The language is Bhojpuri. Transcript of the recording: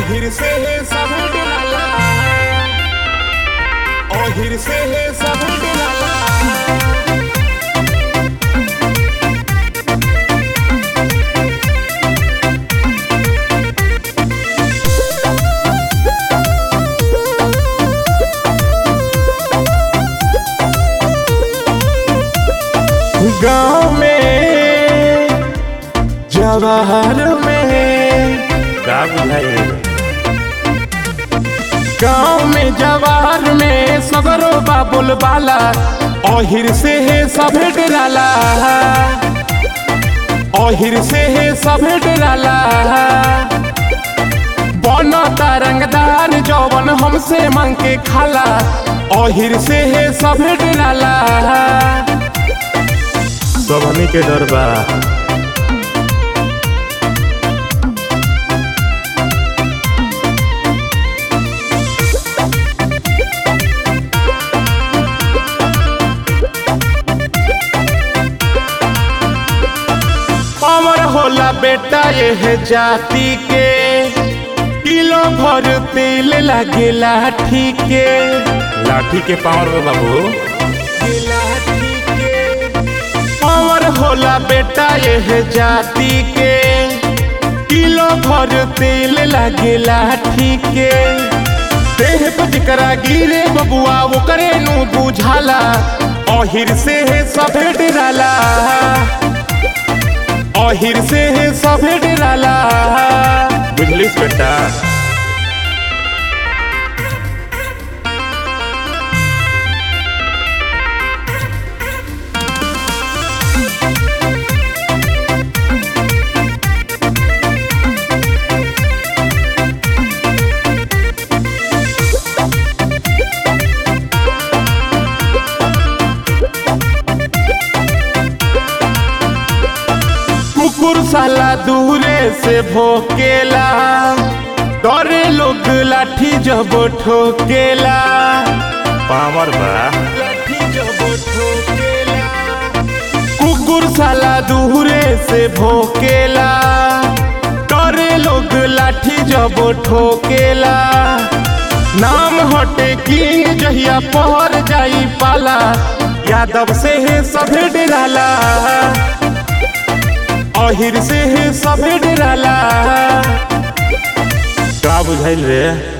ओहिर से है सब डराला ओहिर से है सब डराला गाँव में जवाहर में का बुझाई गाँव में जवाहर में सगरो बाबुल बाला ओहिर से है सभे डराला ओहिर से है सभे डराला बनता रंगदार जौवन हमसे मांग के खाला ओहिर से है सभे डराला सब हमी के डर बा पावर होला बेटा यह जाति के किलो भर तेल लगे लाठी के लाठी के पावर बा बाबू लाठी के पावर होला बेटा यह जाति के किलो भर तेल लगे लाठी के देह पर जकरा गिरे बबुआ वो करे नु बुझाला ओहिर से है सभे डराला ओहिर से है सभे डराला बुझलिस बेटा कुकुर साला दूरे से भोकेला डरे लोग लाठी जब ठोकेला पावर बा लाठी जब ठोकेला कुकुर साला दूरे से भोकेला डरे लोग लाठी जब ठोकेला नाम हटे किंग जहिया पहर जाई पाला यादव से है सभे डराला अहिर से है सभे डराला का बुझाइल रे